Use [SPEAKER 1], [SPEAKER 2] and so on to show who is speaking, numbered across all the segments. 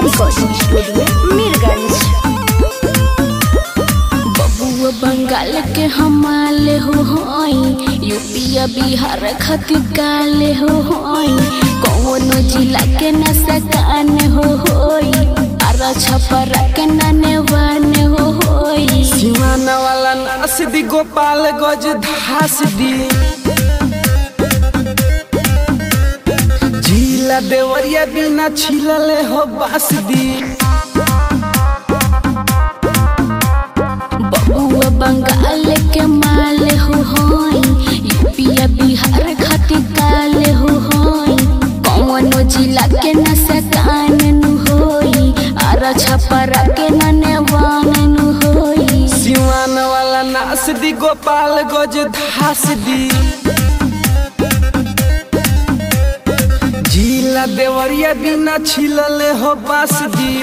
[SPEAKER 1] recording studio Mirganj बबुआ बंगाल के हमाले हो होई यूपीया बिहार खातिर काले हो होई कौनो जिला के न सकान हो होई आरा छपरा के नने वाने हो होई
[SPEAKER 2] सिवाना वाला नास दी गोपाल गज धास दी झीला देवरिया बिना छिलले हो बास दी
[SPEAKER 1] बबुआ बंगाल के माले हो होई यूपीया बिहार खातिर काले हो होई कौनो जिला के न सकान नु होई आरा छपरा के नने वाने नु होई
[SPEAKER 2] सिवान वाला नास दी गोपाल गज धास दी झीला देवरिया बिना छिलले हो बास दी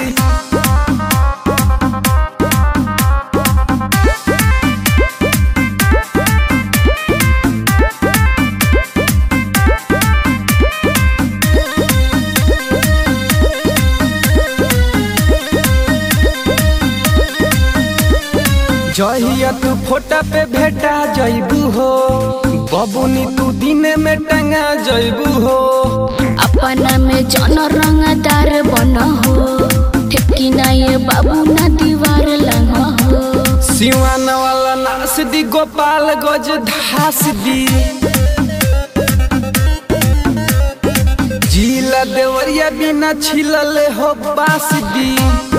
[SPEAKER 2] जहिया तू फोटा पे भेटा जइबू हो बबुनी तू दिने में टंगा जइबू हो
[SPEAKER 1] अपना में जन रंगदार बन हो ठेकी ना ये बाबू ना दीवार लंग हो
[SPEAKER 2] सिवान वाला नास दी गोपाल गज धास दी झीला देवरिया बिना छिलले हो बास दी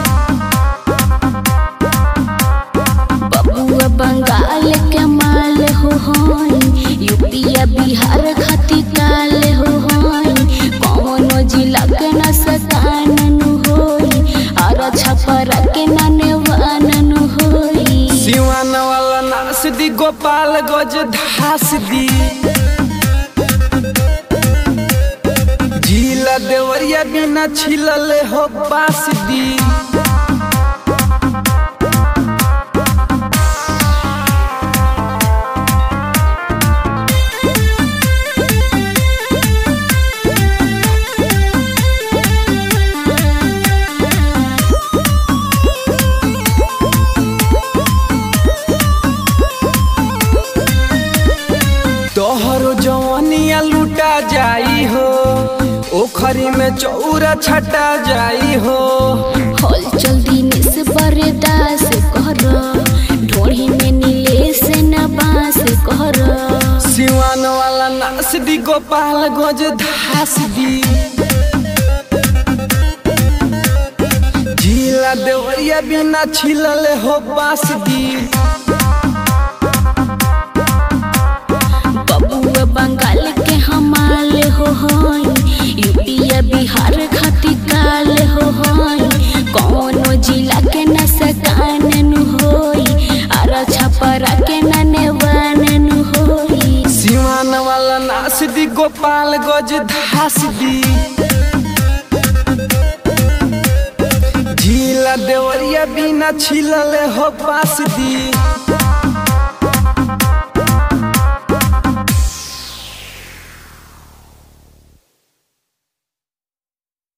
[SPEAKER 1] बबुआ बंगाल के माल हो होई यूपीया बिहार खातिर काल हो होई कौनो जिला के न सकान नु होई और छपरा के नने वान नु होई
[SPEAKER 2] सिवान वाला नास दी गोपाल गज धास दी झीला देवरिया बिना छिलले हो बास दी तोहरो जवानिया लूटा जाई हो ओखरी में चौरा छटा जाई हो
[SPEAKER 1] हल चल दिन से बरदास कर ढोड़ी में नीले से न बास कर
[SPEAKER 2] सिवान वाला नास दी गोपाल गज धास दी झीला देवरिया बिना छिलले हो बास दी
[SPEAKER 1] बबुआ बंगाल के हमाल हो होई यूपीया बिहार खातिर काल हो होई कौनो जिला के न सकान नु होई आरा छपरा के नने वान नु होई
[SPEAKER 2] सिवान वाला नास दी गोपाल गज धास दी झीला देवरिया बिना छिलले हो बास दी